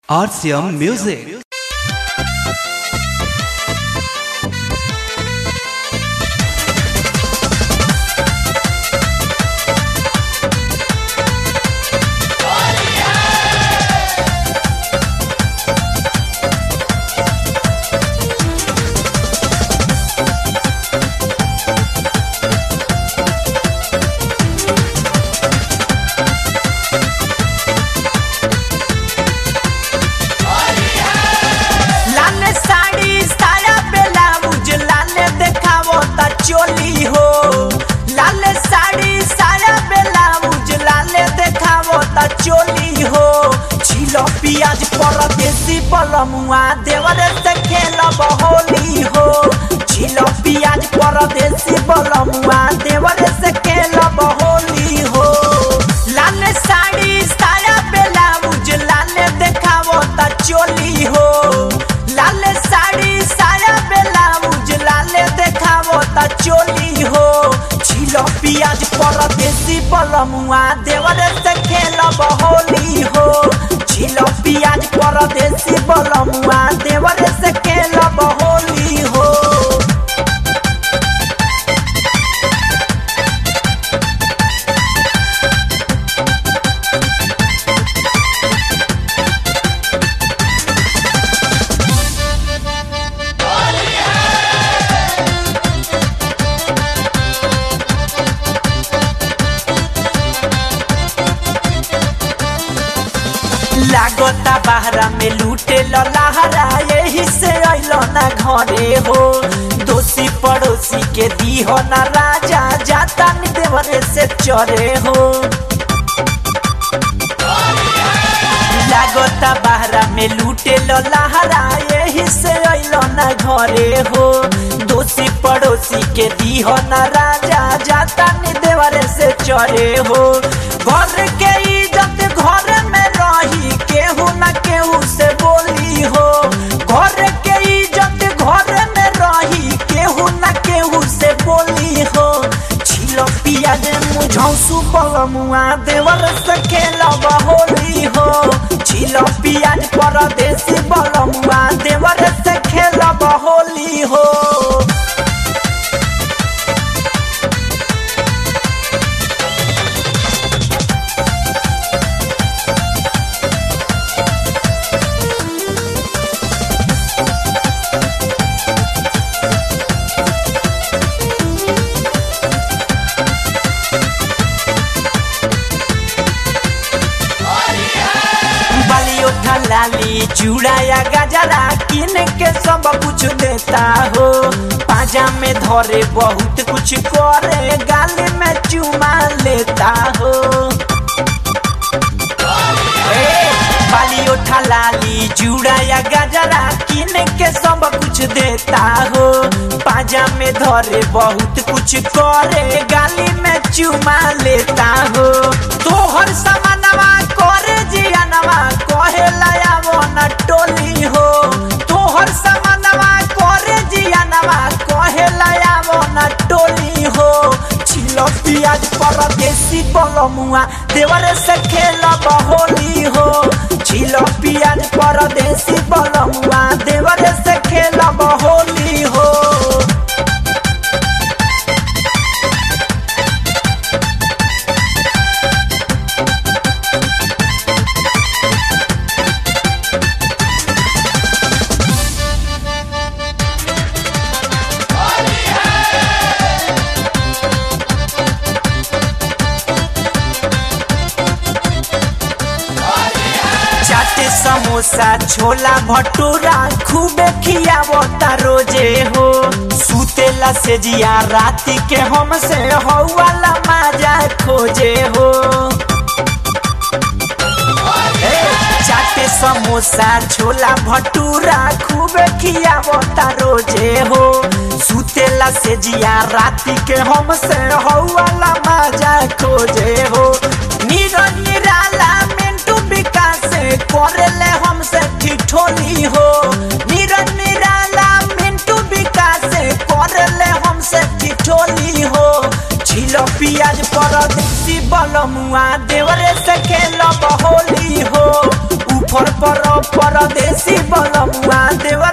RCM Music. लाले साड़ी साया blouse लाले देखावो त चोली हो लाले साड़ी साया ब्लाउज लाले देखावो त चोली हो छिलो पियाज परदेसी बलमुआ देवरे से खेलब होली हो छिलो पियाज परदेसी बलमुआ देवरे से खेलब होली हो लाले साड़ी साया ब्लाउज लाले देखावो त चोली हो लाले साड़ी साया ब्लाउज लाले देखावो त चोली हो छिलो पियाज परदेसी बलमुआ देवरे से खेलब होली हो छिलो पियाज परदेसी बलमुआ देवरे से खेलब होली हो लागता बहरा में लूटे लहरा यही से अइलो ना घरे हो दोषी पड़ोसी के दी हो ना राजा जाता नि देवरे से चरे हो लागता बहरा में लूटे लहरा यही से अइलो ना घरे हो दोषी पड़ोसी के दी हो ना राजा जाता नि देवरे से चरे हो घर के इज्जत घर में रही केहू न केहू से बोली हो घर के इज्जत घर में रही केहू न केहू से बोली हो छिलो पियाज मुझौसु बलमुआ देवर से खेलब होली हो छिलो पियाज परदेसी बलमुआ देवर से खेलब होली हो बाली उठा लाली चूड़ा या गजरा किन के सब कुछ देता हो पाजा में धरे बहुत कुछ करे गाली में चुमा लेता हो ए, बाली उठा लाली चूड़ा या गजरा किन के सब कुछ देता हो पाजा में धरे बहुत कुछ करे गाली में चुमा लेता हो तोहर समानवा करे जियानवा कहे लायावो न टोली हो तोहर समानवा करे जियानवा कहे लायावो न टोली हो छिलो पियाज परदेसी बलमुआ देवरे से खेलब होली हो छिलो पियाज परदेसी बलमुआ देवरे से खेलब होली हो चाटे समोसा छोला भटूरा खूबे खियावता रोजे हो सुतेला से जिया राती के हमसे हौवाला माजा खोजे हो ए, चाटे समोसा छोला भटूरा खूबे खियावता रोजे हो सुतेला से जिया राती के हमसे हौवाला माजा खोजे हो नीरज निराला मिंटू विकास करेले हमसे ठिठोली हो नीरज निराला मिंटू विकास करेले हमसे ठिठोली हो छिलो पियाज पर देसी बलमुआ देवरे से खेलब होली हो ऊपर पर परदेसी बलमुआ देवर